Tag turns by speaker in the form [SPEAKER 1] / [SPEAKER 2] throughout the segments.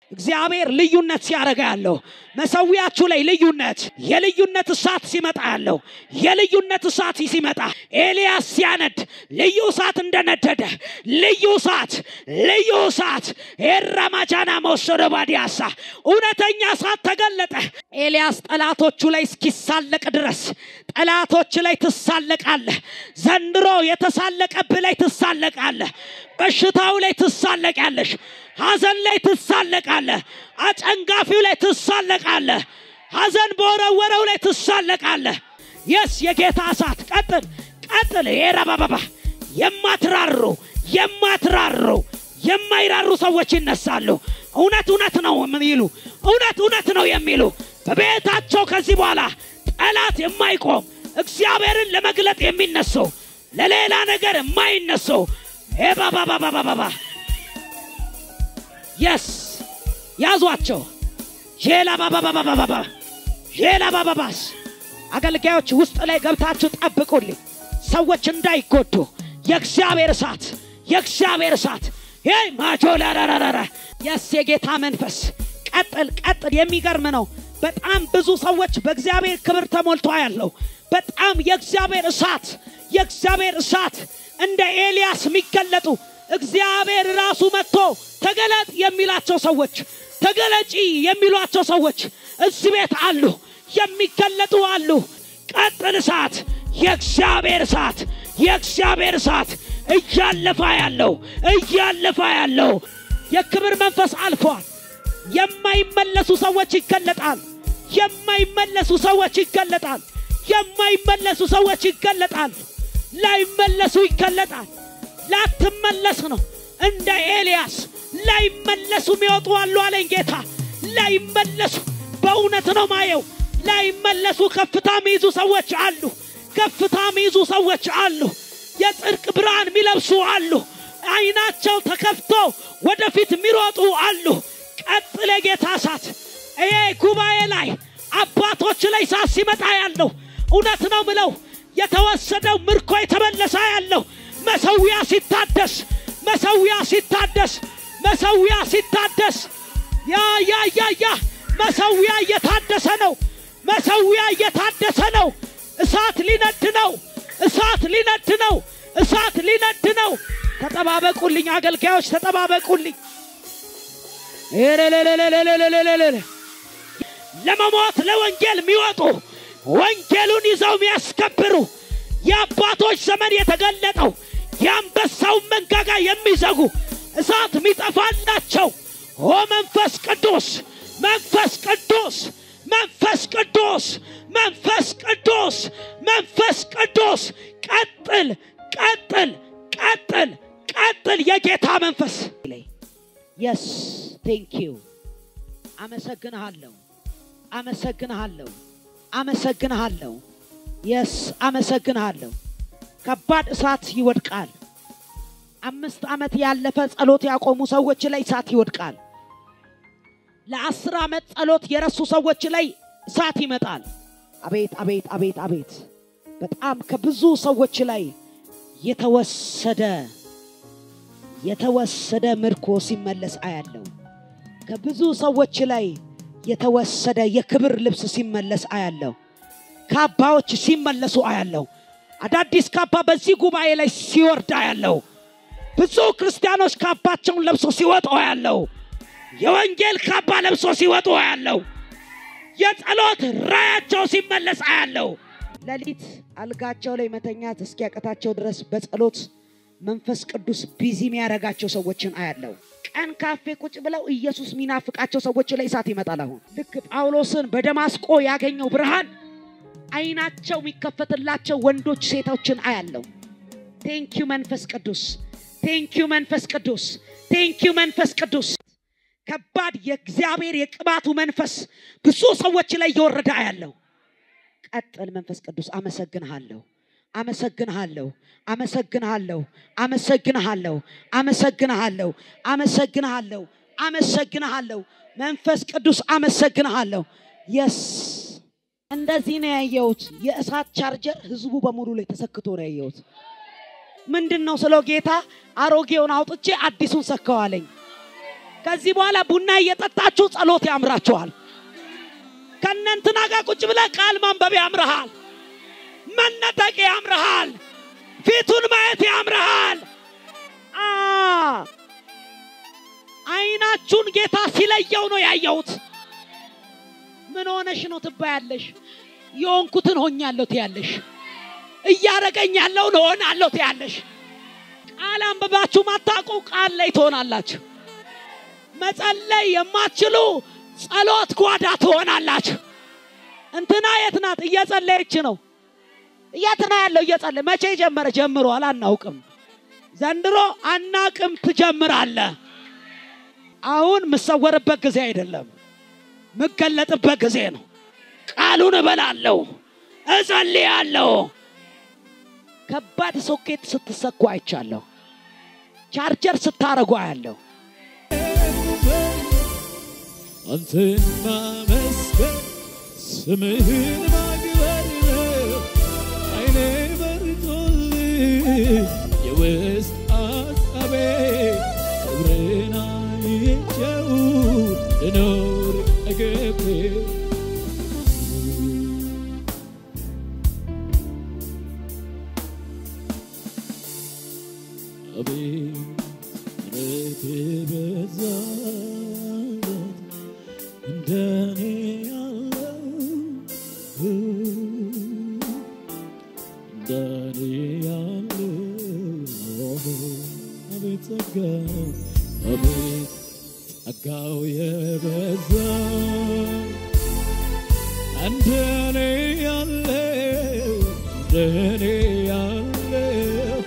[SPEAKER 1] እግዚአብሔር ልዩነት ሲያደርጋ ያለው መሰዊያችሁ ላይ ልዩነት የልዩነት እሳት ሲመጣ ያለው የልዩነት እሳት ሲመጣ ኤልያስ ሲያነድ ልዩ እሳት እንደነደደ ልዩ እሳት ልዩ እሳት ኤራማጃና መወሰደ ባዲያሳ እውነተኛ እሳት ተገለጠ። ኤልያስ ጠላቶቹ ላይ እስኪሳለቅ ድረስ ጠላቶች ላይ ትሳለቃለህ። ዘንድሮ የተሳለቀብህ ላይ ትሳለቃለህ። በሽታው ላይ ትሳለቃለሽ። ሐዘን ላይ ትሳለቃለህ። አጨንጋፊው ላይ ትሳለቃለህ። ሐዘን በወረወረው ላይ ትሳለቃለህ። የስ የጌታ እሳት ቀጥል ቀጥል። የረባባባ የማትራሩ የማትራሩ የማይራሩ ሰዎች ይነሳሉ። እውነት እውነት ነው የሚሉ እውነት እውነት ነው የሚሉ በቤታቸው ከዚህ በኋላ ጠላት የማይቆም እግዚአብሔርን ለመግለጥ የሚነሱ ለሌላ ነገር የማይነሱ ባባባባባባ የስ ያዟቸው። ሼላ ባባባባባባ ሼላ ባባባስ አገልጋዮች ውስጥ ላይ ገብታችሁ ጠብቁልኝ፣ ሰዎች እንዳይጎዱ። የእግዚአብሔር እሳት የእግዚአብሔር እሳት ይህ ማጆላራራራ የስ የጌታ መንፈስ ቀጥል ቀጥል። የሚገርም ነው። በጣም ብዙ ሰዎች በእግዚአብሔር ክብር ተሞልቶ ያለው በጣም የእግዚአብሔር እሳት የእግዚአብሔር እሳት እንደ ኤልያስ የሚገለጡ እግዚአብሔር ራሱ መጥቶ ተገለጥ የሚላቸው ሰዎች ተገለጪ የሚሏቸው ሰዎች እዚህ ቤት አሉ፣ የሚገለጡ አሉ። ቀጥል እሳት፣ የእግዚአብሔር እሳት፣ የእግዚአብሔር እሳት እያለፋ ያለው እያለፋ ያለው የክብር መንፈስ አልፏል። የማይመለሱ ሰዎች ይገለጣል። የማይመለሱ ሰዎች ይገለጣል። የማይመለሱ ሰዎች ይገለጣል። ላይመለሱ ይገለጣል። ላትመለስ ነው። እንደ ኤልያስ ላይመለሱ የሚወጡ አሉ አለኝ ጌታ። ላይመለሱ በእውነት ነው ማየው። ላይመለሱ ከፍታ የሚይዙ ሰዎች አሉ። ከፍታ የሚይዙ ሰዎች አሉ። የጽድቅ ብርሃን የሚለብሱ አሉ። አይናቸው ተከፍቶ ወደፊት የሚሮጡ አሉ። ቀጥል የጌታ እሳት። ይሄ ጉባኤ ላይ አባቶች ላይ እሳት ሲመጣ ያለው እውነት ነው ምለው የተወሰደው ምርኮ የተመለሰ ያለው መሰዊያ ሲታደስ መሰዊያ ሲታደስ መሰዊያ ሲታደስ ያ ያ ያ ያ መሰዊያ እየታደሰ ነው። መሰዊያ እየታደሰ ነው። እሳት ሊነድ ነው። እሳት ሊነድ ነው። እሳት ሊነድ ነው። ተጠባበቁልኝ አገልጋዮች፣ ተጠባበቁልኝ። ለመሞት ለወንጌል የሚወጡ ወንጌሉን ይዘው የሚያስከብሩ የአባቶች ዘመን የተገለጠው የአንበሳውን መንጋጋ የሚዘጉ እሳት የሚጠፋላቸው ኦ መንፈስ ቅዱስ መንፈስ ቅዱስ መንፈስ ቅዱስ መንፈስ ቅዱስ መንፈስ ቅዱስ ቀጥል ቀጥል ቀጥል ቀጥል የጌታ መንፈስ የስ ቴንክ ዩ አመሰግንሃለሁ አመሰግንሃለሁ አመሰግንሃለሁ የስ አመሰግንሃለሁ ከባድ እሳት ይወድቃል አምስት ዓመት ያለፈ ጸሎት ያቆሙ ሰዎች ላይ እሳት ይወድቃል ለአስር ዓመት ጸሎት የረሱ ሰዎች ላይ እሳት ይመጣል አቤት አቤት አቤት አቤት በጣም ከብዙ ሰዎች ላይ የተወሰደ የተወሰደ ምርኮ ሲመለስ አያለው ከብዙ ሰዎች ላይ የተወሰደ የክብር ልብስ ሲመለስ አያለው ካባዎች ሲመለሱ አያለው አዳዲስ ካባ በዚህ ጉባኤ ላይ ሲወርድ አያለው ብዙ ክርስቲያኖች ካባቸውን ለብሶ ሲወጡ አያለው የወንጌል ካባ ለብሶ ሲወጡ አያለው የጸሎት ራያቸው ሲመለስ አያለው ሌሊት አልጋቸው ላይ መተኛት እስኪያቀታቸው ድረስ በጸሎት መንፈስ ቅዱስ ቢዚ የሚያደርጋቸው ሰዎችን አያለው ቀን ካፌ ቁጭ ብለው ኢየሱስ የሚናፍቃቸው ሰዎች ላይ እሳት ይመጣል አሁን ልክ ጳውሎስን በደማስቆ ያገኘው ብርሃን አይናቸው የሚከፈትላቸው ወንዶች ሴቶችን አያለው ቴንኪዩ መንፈስ ቅዱስ ቴንኪዩ መንፈስ ቅዱስ ቴንኪዩ መንፈስ ቅዱስ ከባድ የእግዚአብሔር የቅባቱ መንፈስ ብዙ ሰዎች ላይ እየወረደ አያለው ቀጥል መንፈስ ቅዱስ አመሰግንሃለሁ አመሰግንሃለሁ አመሰግንሃለሁ አመሰግንሃለሁ አመሰግንሃለሁ አመሰግንሃለሁ አመሰግንሃለሁ መንፈስ ቅዱስ አመሰግንሃለሁ የስ እንደዚህ ነው ያየሁት የእሳት ቻርጀር ህዝቡ በሙሉ ላይ ተሰክቶ ነው ያየሁት ምንድን ነው ስለው ጌታ አሮጌውን አውጥቼ አዲሱን ሰካዋለኝ ከዚህ በኋላ ቡና እየጠጣችሁ ጸሎት ያምራችኋል። ከእነንትና ጋር ቁጭ ብለህ ቃል ማንበብ ያምርሃል። መነጠቅ ያምርሃል። ፊቱን ማየት ያምርሃል። አ አይናችሁን ጌታ ሲለየው ነው ያየሁት። ምን ሆነሽ ነው ትባያለሽ። የሆንኩትን ሆኛለሁ ትያለሽ። እያረገኝ ያለውን እሆናለሁ ትያለሽ። ቃል አንብባችሁ ማታውቁ ቃል ላይ ትሆናላችሁ። መጸለይ የማትችሉ ጸሎት ጓዳ ትሆናላችሁ። እንትና የት ናት? እየጸለየች ነው። የት ነው ያለው? እየጸለየ መቼ ጀመረ? ጀምሯል። አናውቅም። ዘንድሮ አናቅም። ትጀምራለህ። አሁን የምሰወርበት ጊዜ አይደለም፣ የምገለጥበት ጊዜ ነው። ቃሉን እበላለሁ፣ እጸልያለሁ። ከባድ ሶኬት ስትሰኩ አይቻለሁ። ቻርጀር ስታረጉ አያለሁ።
[SPEAKER 2] አንተን ማመስገን ስምህን ማክበር ነው። አይኔ በርቶልህ የውስጥ አሳቤ ክብርን አይቼው ልኖር አገቤ አቤት ምሕረት የበዛለት እንደኔ ያለው እንደኔ ያለው አቤት ጸጋ አቤት ጸጋው የበዛ እንደኔ ያለው እንደኔ ያለው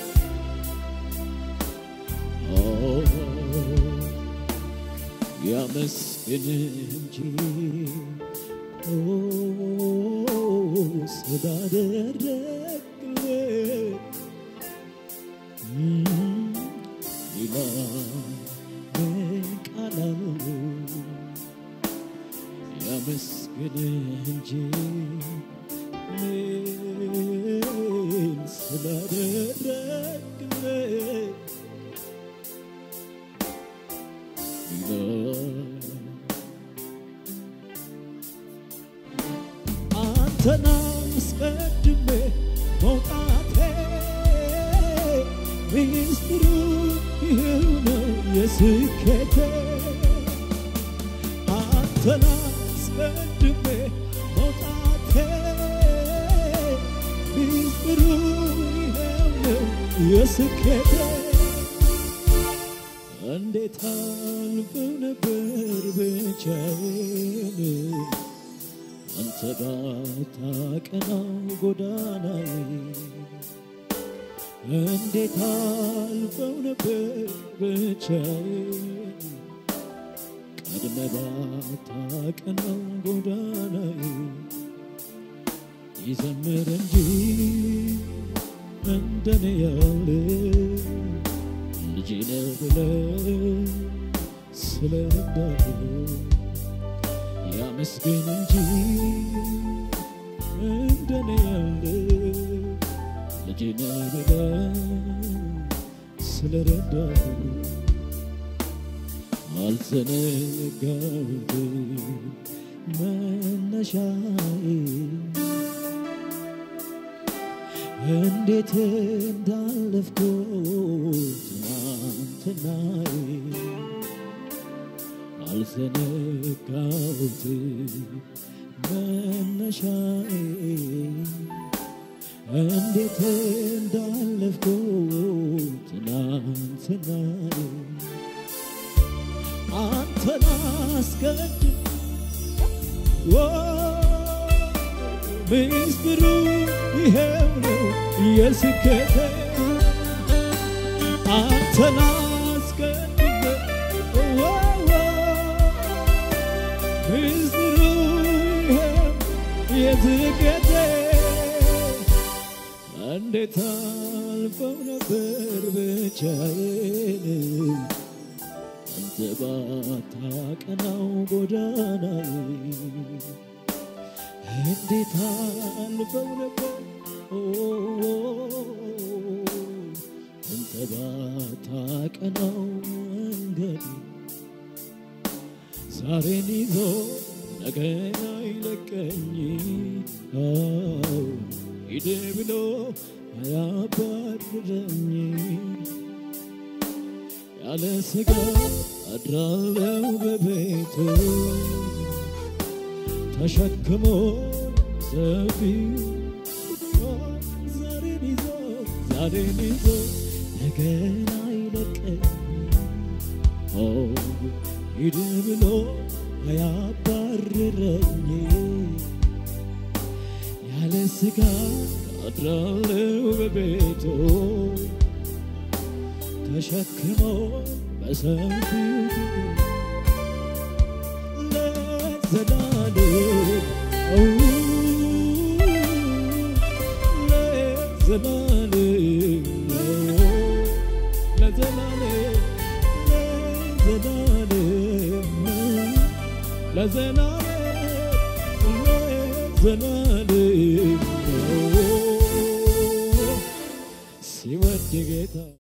[SPEAKER 2] ያመስግን እንጂ ስላደረግልህ ሌላ ምን ቃል አለው? ያመስግን እንጂ ምን ስላደረግልህ አንተን አስቀድሜ መውጣቴ ሚስጥሩ ይኸው ነው የስኬቴ አንተን አስቀድሜ መውጣቴ ሚስጥሩ ይኸው ነው የስኬቴ እንዴት አልፈው ነበር ብቻዬን አንተ ባታቀናው ጎዳናዬ እንዴት አልፈው ነበር ብቻዬን ቀድመ ባታቀናው ጎዳናዬ ይዘምር እንጂ እንደኔ ያለ ልጄ ነህ ብለህ ስለረዳህ ያመስግን እንጂ እንደኔ ያለ ልጄ ነህ ብለህ ስለረዳህ አልዘነጋሁትም መነሻዬ እንዴት እንዳለፍኩት ትናንትናዬ አልዘነጋሁትም መነሻዬ እንዴት እንዳለፍኩት ትናንትናዬ አንተን አስቀድም ምስጢሩ ይሄው ነው የስኬቴ አንተን አስቀድሜ ምስጢሩ ይሄው የስኬቴ እንዴት አልፈው ነበር ብቻዬን አንተ ባታቀናው ጎዳናዬ እንዴት አልፈው ነበር አንተ ባታቀናው መንገድ ዛሬን ይዞ ነገን አይለቀኝ አዎ ሂድ ብሎ አያባርረኝ ያለ ስጋ አድራለው በቤቱ ተሸክሞ ሰፊው ዛሬን ይዞ ዛሬን ይዞ ነገን አይለቀኝ ኦ ሂድ ብሎ አያባርረኝ ያለ ስጋ አድራለው በቤቱ ተሸክሞ በሰፊው ለዘላለም ኦ፣ ለዘላለም ኦ፣ ለዘላለም ለዘላለም ለዘላለም ለዘላለም ሲወድ ጌታ